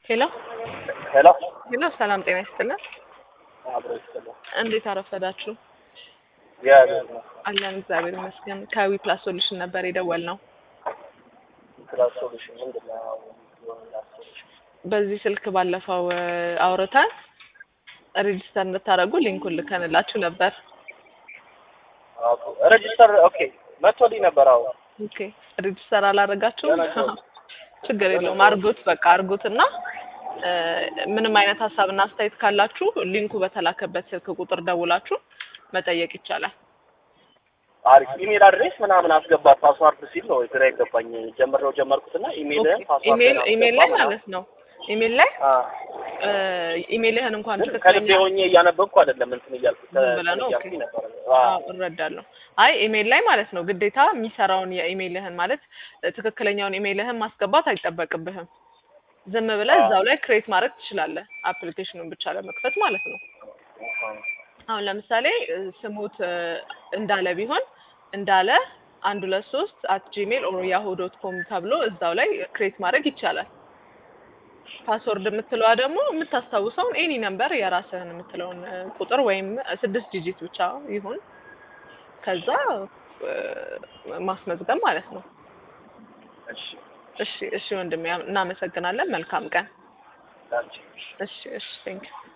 ሄሎ ሄሎ ሄሎ፣ ሰላም ጤና ይስጥልን። አብሮ ይስጥልኝ። እንዴት አረፈዳችሁ? እግዚአብሔር ይመስገን። አለን እግዚአብሔር ይመስገን። ከዊ ፕላስ ሶሉሽን ነበር የደወል ነው። ክላስ ሶሉሽን ምንድን ነው? ክላስ ሶሉሽን በዚህ ስልክ ባለፈው እ፣ አውርተን ሬጂስተር እንድታደርጉ ሊንኩን ልከንላችሁ ነበር። አዎ፣ ሬጂስተር ኦኬ መጥቶልኝ ነበር። አዎ ኦኬ ሬጂስተር አላደረጋችሁም? ገና ነው። ችግር የለውም አርጉት፣ በቃ አርጉትና እ፣ ምንም አይነት ሀሳብና አስተያየት ካላችሁ ሊንኩ በተላከበት ስልክ ቁጥር ደውላችሁ መጠየቅ ይቻላል። አሪፍ ኢሜል አድሬስ ምናምን አስገባ ፓስዋርድ ሲል ነው ግራ የገባኝ። ጀምሬው ጀመርኩትና ኢሜልህን ፓስዋርድ ኢሜል ኢሜል ላይ ማለት ነው። ኢሜል ላይ እ፣ ኢሜልህን እንኳን ከልቤ ትክክለኛ ሆኜ እያነበብኩ አይደለም እንትን እያልኩ ዝም ብለህ ነው? እያልኩኝ ኦኬ። ነበር። አዎ እረዳለሁ። አይ ኢሜል ላይ ማለት ነው ግዴታ የሚሰራውን የኢሜልህን ማለት እ፣ ትክክለኛውን ኢሜልህን ማስገባት አይጠበቅብህም። ዝም ብለህ እዛው ላይ ክሬት ማድረግ ትችላለህ፣ አፕሊኬሽኑን ብቻ ለመክፈት ማለት ነው። አሁን ለምሳሌ እ፣ ስሙት እ፣ እንዳለ ቢሆን እንዳለ አንድ ሁለት ሶስት አት ጂሜል ኦር ያሁ ዶት ኮም ተብሎ እዛው ላይ ክሬት ማድረግ ይቻላል። ፓስወርድ የምትለዋ ደግሞ የምታስታውሰውን ኤኒ ነምበር የራስህን የምትለውን እ፣ ቁጥር ወይም ስድስት ዲጂት ብቻ ይሁን ከዛ እ፣ ማስመዝገብ ማለት ነው። እሺ እሺ እሺ ወንድሜ እናመሰግናለን። መልካም ቀን። ዳንቺ እሺ እሺ ቴንክ